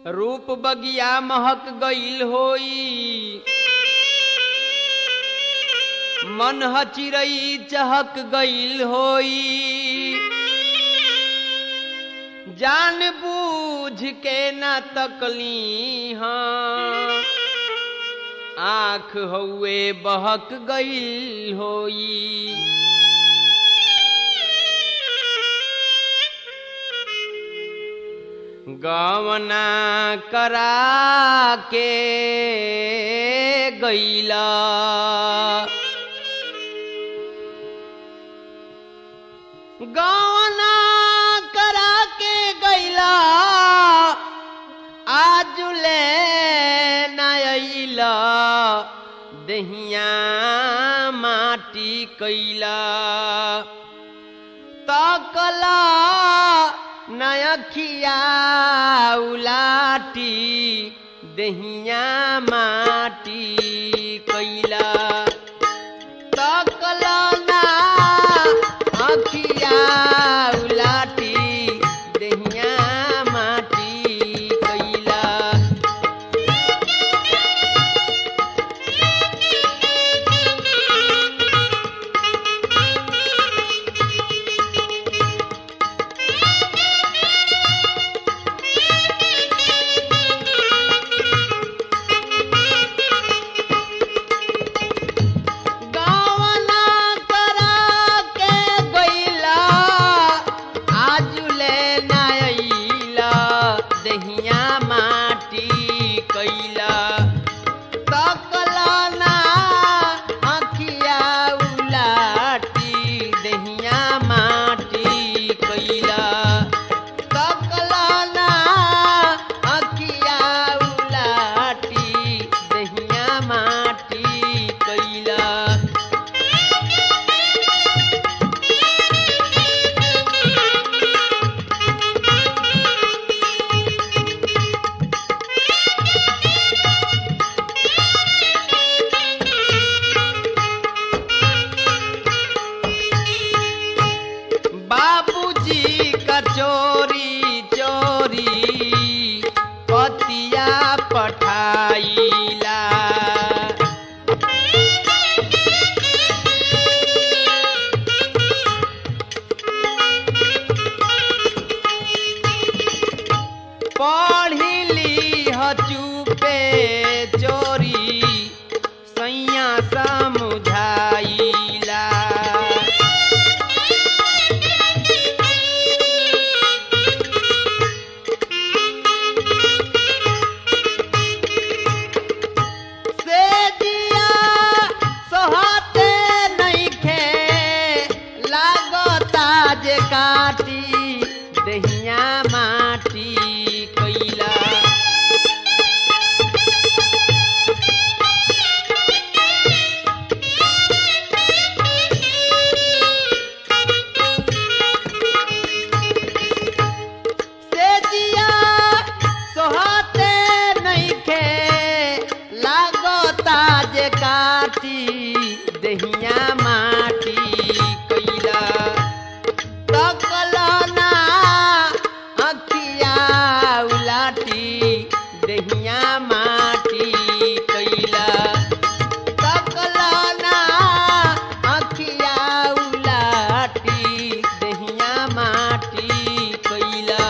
रूप बगिया महक गईल होई मन चिरई चहक गईल होई जान बूझ के न तकली हाँ आँख हौए बहक गईल होई गवना करा के गईला गवना करा के गईला आज ले नईला दहिया माटी कैला तकला नयखिया उलाटी दहिया माटी कैला तकला ना अखिया उलाटी दहिया माटी कैला गावना करा के गईला आजुले नाइला दहिया माटी कैला तकला ना अखिया उलाटी दहिया माटी कैला तकला ना अखिया उलाटी दहिया माटी कैला बाबूजी का चोरी चोरी पतिया पठाइला पढ़िली हचुपे चोरी सैया समुझाइला से दिया सोहते नइखे लागता जे काटी दहिया माटी कैला से दिया सोहते नइखे लागता जे काटी दहिया माटी कैला तकला ना अखिया उलाटी दहिया माटी कैला तकला ना अखिया उलाटी दहिया माटी कैला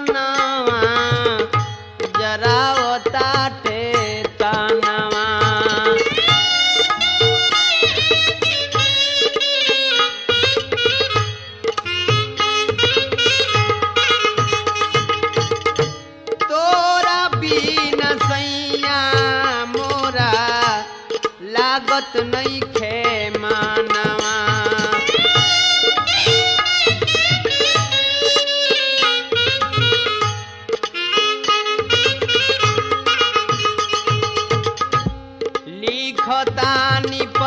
जरावताटे तनवा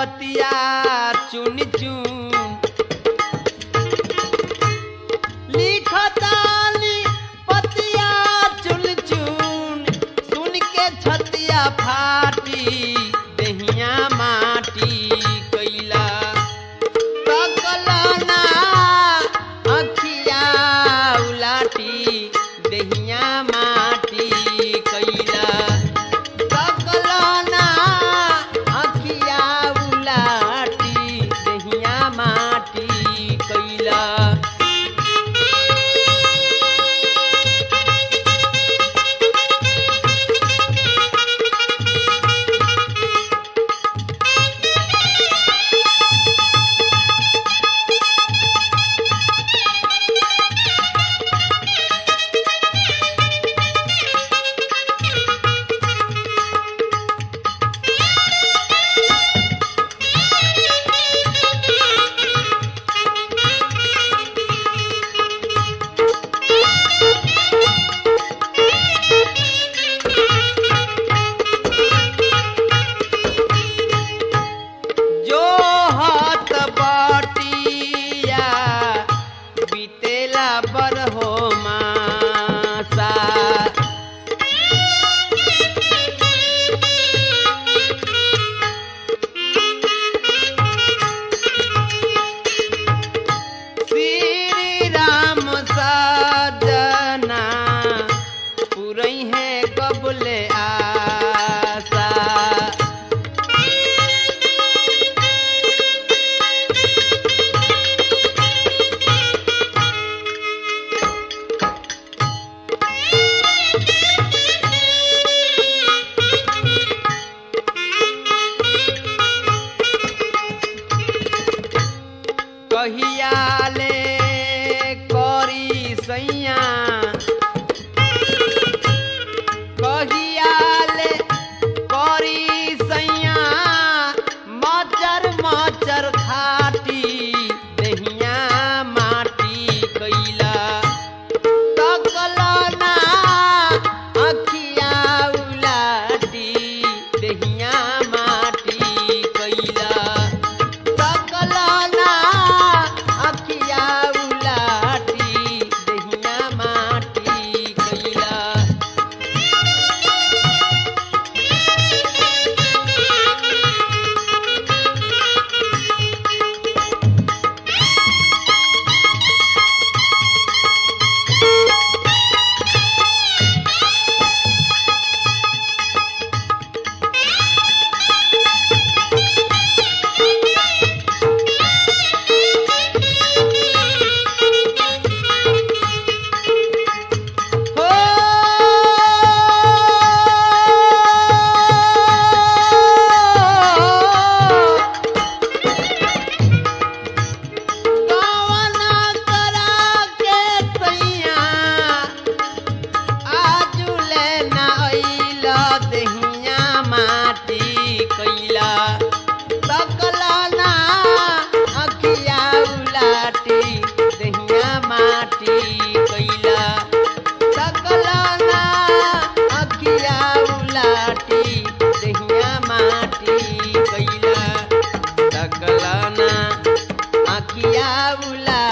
पतिया चुन चुन लिखतानी पतिया चुन चुन सुन के छतिया फाटी दहिया माटी कैला तकलना अखिया उलाटी दहिया माटी कैला तकलना अखिया उलाटी दहिया माटी कैला जो हाथ बाटिया बीतेला बर हो मासा श्री राम सजना पुरई है कबले आसा कहियाले करी सैया कहियाले करी सैया मचर मचर खाटी दहिया माटी कैला तकलना अखिया उलाटी दहिया माटी कैला सकलना अखिया उलाटी दहिया माटी कैला हो कवना करा के सैया आजुले ना अइला दहिया माटी कैला सकलना अखिया उलाटी दहिया माटी कैला सकलना अखिया उलाटी दहिया माटी कैला सकलना अखिया उला